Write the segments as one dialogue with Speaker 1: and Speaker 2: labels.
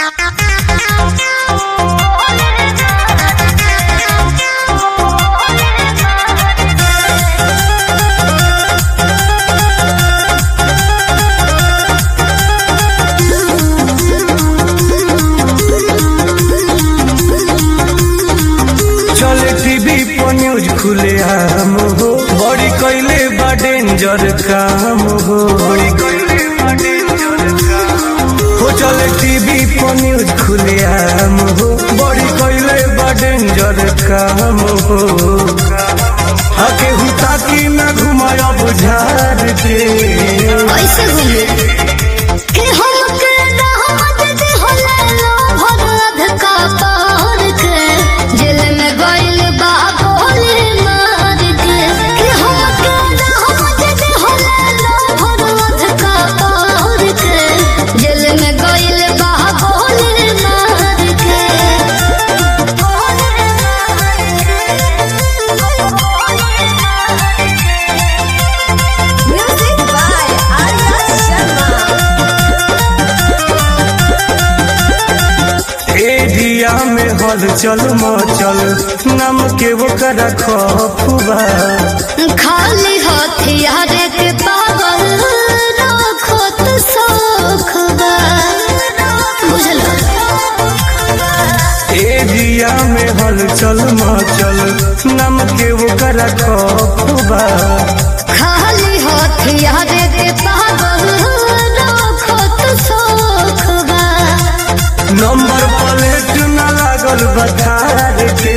Speaker 1: चले टीवी पर न्यूज खुले आम हो बड़ी कैले बा डेंजर काम हो हो चले टीवी पर न्यूज खुले आम हो बड़ी कैले बा डेंजर काम हो आके हुता की न घुमाया बुझार के
Speaker 2: कैसे घूमे के हमके दावत दे होला लो भरद का पार के जेल में गइल बा गोली मार के के हमके दावत दे होला लो भरद का पार के जेल में गइल बा गोली मार के गोली Music by Arya Sharma.
Speaker 1: Area में हल चल मचल नम के वो कर खफुबा
Speaker 2: खाली हथियार के पावल रखो तो सौखबा बुझल
Speaker 1: एरिया में हल चल मचल नम के वो कर खफुबा
Speaker 2: खाली हथियार के पावल रखो तो सौखबा
Speaker 1: नंबर प्लेट न लागल बखार के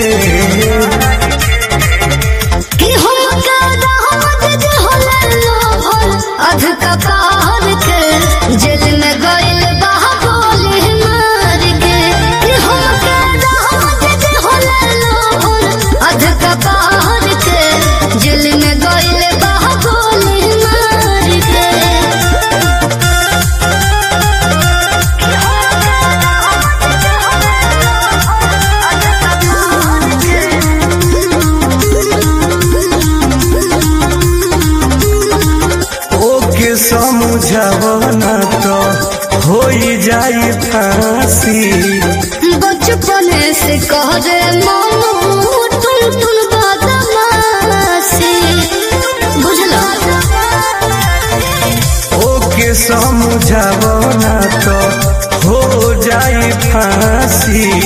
Speaker 2: कि हम का दावत दे होला लोभल अध कपार के जेल में गइल बा गोली मार के कि हम का दावत दे होला लोभल अध कपार के जेल में गइल बा गोली मार के कि हम का दावत दे
Speaker 1: ओके समझावना तो हो जाई फांसी
Speaker 2: बचपन से कह रे मानो तुम तुम बदमाशी बुझलो
Speaker 1: ओके समझावना तो हो जाई फांसी